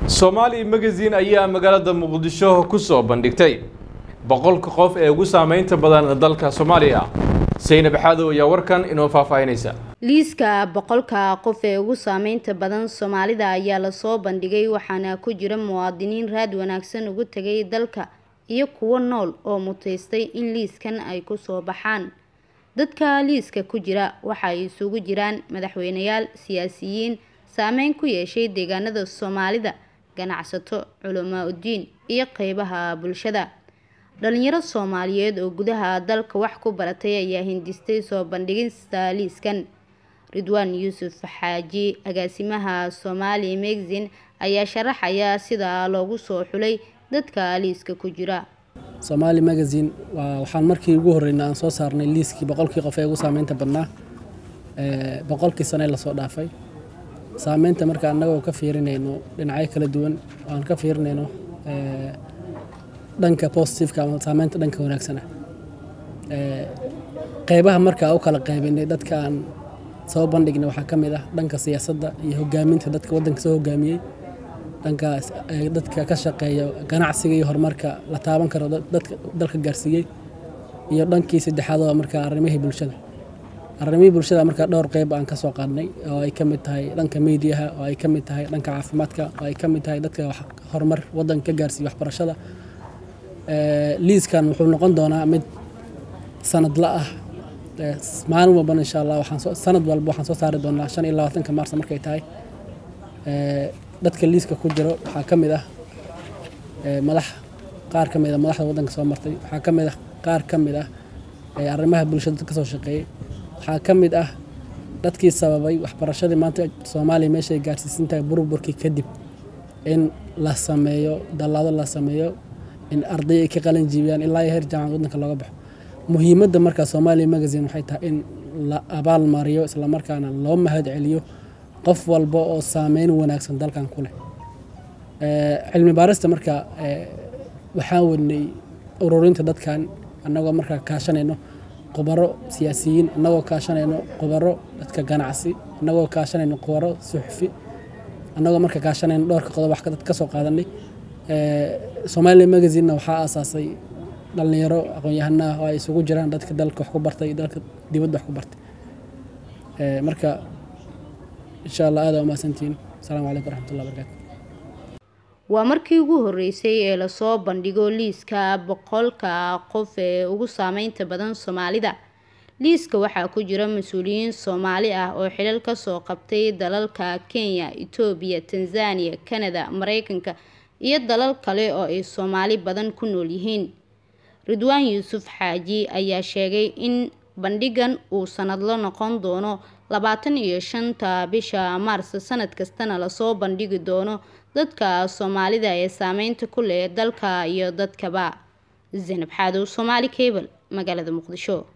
soomaali magazine ayaa magaalada muqdisho ku soo bandhigtay boqolka qof ee ugu saameynta badan dalka soomaaliya saynab xaadow ayaa warkan inoo faahfaahinaysa liiska boqolka qof ee ugu saameynta badan soomaalida ayaa lasoo bandhigay waxaana ku jira muwaadiniin raad wanaagsan ugu tegay dalka iyo kuwo nool oo mutaystay in liiskan ay kusoo baxaan dadka liiska ku jira waxa ay isugu jiraan madaxweyneyaal siyaasiyiin saameyn ku yeeshay deegaanada soomaalida ganacsato culamaa udiin iyo qeybaha bulshada dhalinyaro soomaaliyeed oo gudaha dalka wax ku baratay ayaa hindistay soo bandhigista liiskan ridwaan yuusuf xaaji agaasimaha soomaali magazine ayaa sharaxaya sida loogu soo xulay dadka liiska ku jira soomaali magazine waa waxaan markii ugu horreynay aan soo saarnay liiskii boqolkii qof ee ugu saameynta badnaa boqolkii sane lasoo dhaafay saameynta marka annagoo ka fiirinayno dhinacyo kala duwan aan ka fiirinayno dhanka positiveka ama saameynta dhanka wanaagsana qeybaha markaa u kala qaybinay dadka aan soo bandhignay waxaa ka mid ah dhanka siyaasadda iyo hogaaminta dadka waddanka soo hogaamiyey dhanka dadka ka shaqeeya ganacsiga iyo horumarka la taaban karo dadka dalka gaarsiiyey iyo dhankii saddexaad oo markaa arrimihii bulshada arrimihii bulshada markaa dhowr qeyb aan ka soo qaadnay oo ay ka mid tahay dhanka miidiyaha oo ay ka mid tahay dhanka caafimaadka oo ay ka mid tahay dadka horumar waddanka ka gaarsiiya waxbarashada liiskan wuxuu noqon doonaa mid sanadla ah maalin walbana insha allah waxaan sanad walba waxaan soo saari doonaa shan iyo labaatanka maarsa markay tahay dadka liiska ku jiro waxaa ka mid ah madax qaar ka mid ah madaxda waddanka soo martay waxaa ka mid ah qaar ka mid ah arrimaha bulshada ka soo shaqeeyey waxaa ka mid ah dadkii sababay waxbarashadii maanta soomaaliya meeshay gaarsiisan tahay burburkii kadib in la sameeyo dallaado la sameeyo in arday ay ka qalin jiibiyaan ilaa iyo heer jaamacad waddanka looga baxo muhiimadda markaa soomaaliya magazine waxay tahay in la abaal mariyo islamarkaana loo mahad celiyo qof walba oo saameyn wanaagsan dalkan ku leh cilmi baarista marka waxaan wadnay ururinta dadkan annagoo markaa kaashanayno khubaro siyaasiyiin annagoo kaashanayno khubaro dadka ganacsi annagoo kaashanayno khubaro suxufi annagoo marka kaashanayno dhowrka qodob wax ka soo qaadanay soomaaliya magazinena waxaa aasaasay dhalinyaro aqoon-yahanaah oo ay isugu jiraan dadka dalka wax ku bartay iyo dalka dibadda wax ku bartay marka insha allah aada umahadsantihiin asalaamu calaykum waraxmatullah barakaatu waa markii ugu horeysay ee lasoo bandhigo liiska boqolka qof ee ugu saameynta badan soomaalida liiska waxaa ku jira mas-uuliyiin soomaali ah oo xilal kasoo qabtay dalalka kenya etoobiya tanzania canada mareykanka iyo dalal kale oo ay soomaali badan ku nool yihiin ridwaan yuusuf xaaji ayaa sheegay in bandhigan uu sanadlo noqon doono labaatan iyo shanta bisha maars sanad kastana lasoo bandhigi doono dadka soomaalida ee saameynta ku leh dalka iyo dadkaba zaynab xaadow soomaali cable magaalada muqdisho